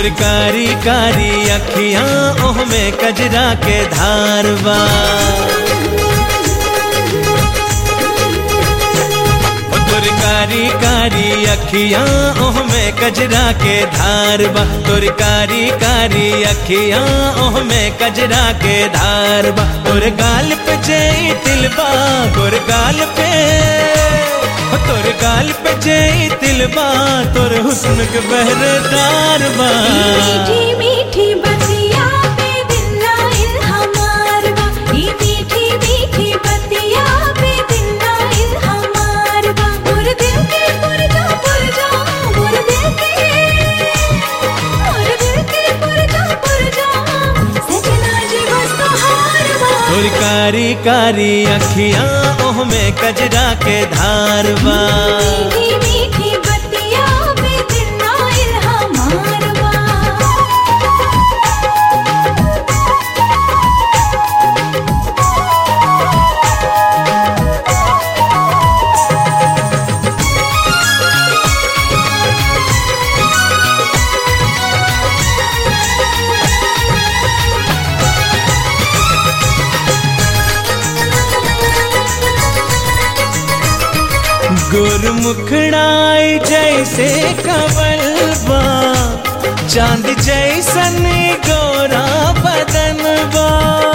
तोर कारी कारी अखियां ओह में कजरा के धारवा ओ तोर कारी कारी अखियां ओह में कजरा के धारवा तोर कारी कारी अखियां ओह में कजरा के धारवा तोर गाल पे जई तिलबा तोर गाल पे ओ तोर गाल पे जई तिलबा तोर हुस्न के बहरदार बा मीठी मीठी बतिया पे दिल लाइल हमार बा ई मीठी मीठी बतिया पे दिल लाइल हमार बा मोर दिल के पुरजा पुरजा मोर दिल के मोर दिल के पुरजा पुरजा सजना जी बस हार बा तोर कारी कारी अखियां ओह में कजरा के धारवा मीठी मीठी बतिया पे दिल लाइल हमार बा गोर मुखड़ाई जैसे कवलबा चांद जैसन गोरा बदनबा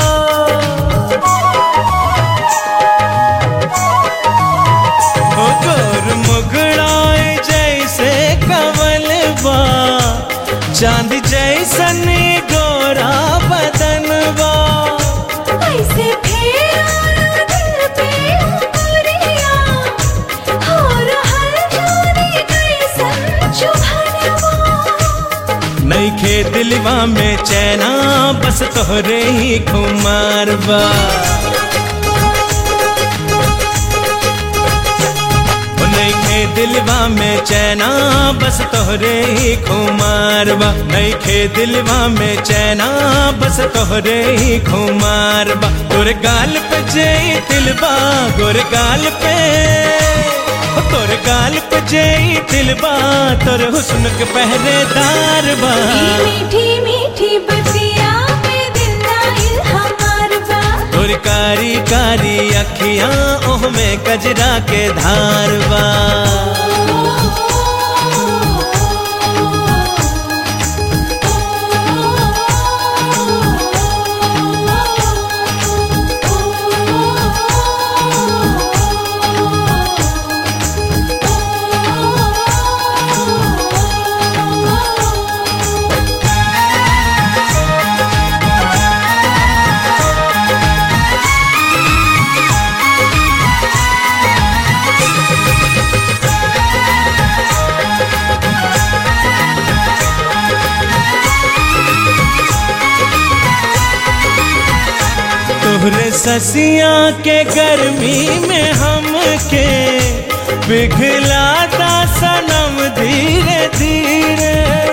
ओ गोर मुखड़ाई जैसे कवलबा चांद जैसन गोरा बदनबा ऐसे फेरा दिल पे उमरिया हो रहल जाने कैसन चुभनवा नईखे दिलवा में चैना बस तोहरे ही खुमारबा ओ नईखे दिलवा में चैना बस तोहरे ही खुमारबा नईखे दिलवा में चैना बस तोहरे ही खुमारबा तोर गाल पे जई दिलबा गोर गाल पे ओ तोर गाल पे जई दिलबा तोर हुस्न के पहरेदार बा मीठी मीठी बतिया पे दिल लाइल हमार बा तोर कारी कारी अखियां ओह में कजरा के धारवा तोहरे ससिया के गर्मी में हमके पिघलाता सनम धीरे धीरे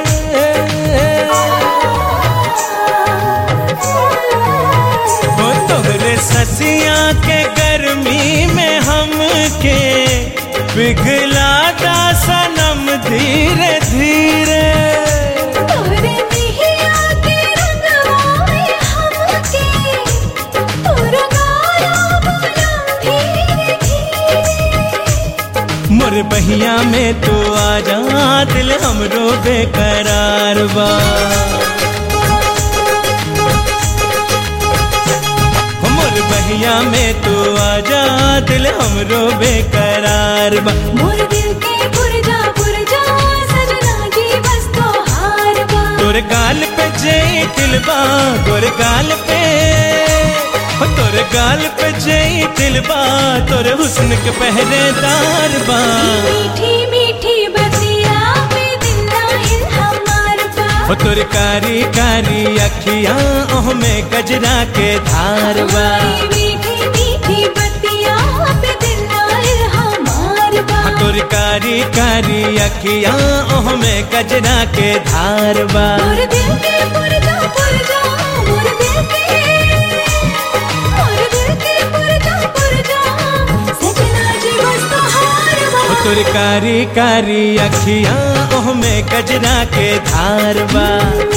ओ तोहरे ससिया के गर्मी में हमके पिघलाता सनम धीरे धीरे तोरे दिहिया के रंगवा में हमके तोरा गाया बोलम धीरे धीरे मोर बहिया में तू आ जा दिल हमरो बेकरार बा हो मोर बहिया में तू आ जा दिल हमरो बेकरार बा मोर दिल के पुरजा पुरजा सजना जी बस तो हार बा तोर गाल पे जई दिलबा तोर गाल पे हो तोर गाल पे जई दिलबा तोर हुस्न के पहरेदार बा मीठी मीठी बतिया पे दिल लाइल हमार बा हो तोर कारी कारी अखियां ओह में गजरा के धारवा मीठी मीठी बतिया पे दिल लाइल हमार बा तोर कारी कारी अखियां ओह में गजरा के धारवा मोर दिल के पुरजा पुरजा मोर दिल के मोर दिल के पुरजा पुरजा सजना जी बस तो हार बा तोर तोर कारी कारी अखियां ओह में कजरा के धार बा